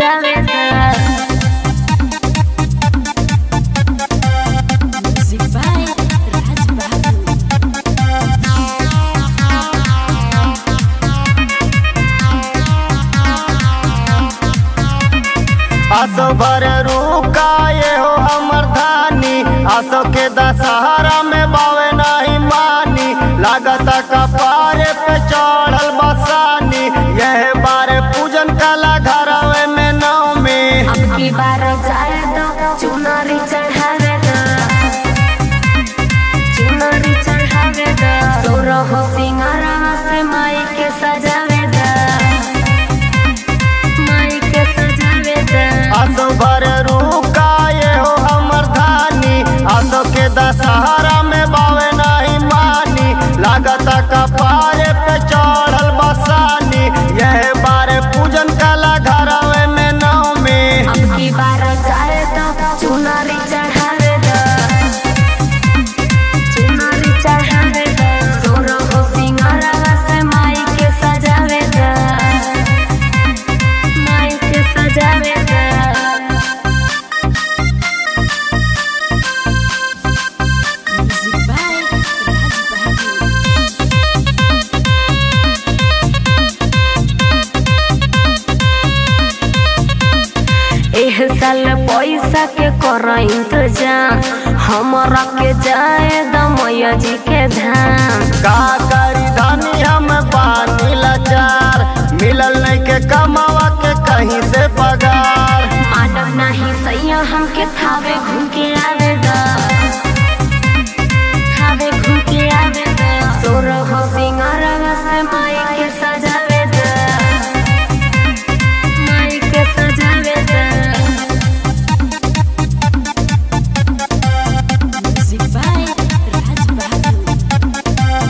सजावे दा music by Raj बहादुर आसो भर रुकाए हो हमर धानी आसो के दशहरा में बावे नहीं मानी लागत कपारे पे चढ़ल बसानी यह बारे पूजन कला घरवे में नौ में अब की बार जाए दो चुनरी चढ़ावे दा चुनरी चढ़ावे दा सोरो हो सिंगारा से माई के सजावे दा माई के सजावे दा आसो भर रुकाए हो हमर धानी आसो के दशहरा में बावे नहीं मानी लागत कपारे पे चढ़ल बसानी यह बारे पूजन कला घरवे में नौ में अब की बार जाए दो चुनरी चढ़ावे दा चुनरी चढ़ावे दा सोरो हो सिंगारा से माई के सजावे दा माई के सजावे दा म्यूजिक बाय राज बहादुर एह साल पैसा के कर इंतजाम हमरा के जाए दमैया जी के धाम का करी धानी हम पानी लाचार मिलल नहीं के कमावा के कहीं से पगार मानव नहीं सैया हमके थावे घूम के आवे दा थावे घूम के आवे दा सोर हो सिंगारा से माई के सजावे दा माई के सजावे दा music by Raj Bahadur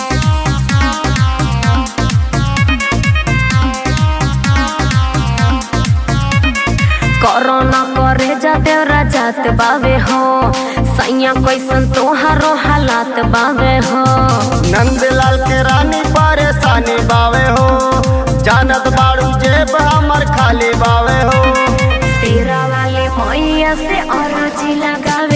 corona करे जाते राजात बावे हो सैया कैसन तोहारो हालात बावे हो नंदलाल के रानी परेशानी बावे हो जानत बाड़ू जेब हमर खाली बावे हो तेरा वाले मैया से और जी लगावे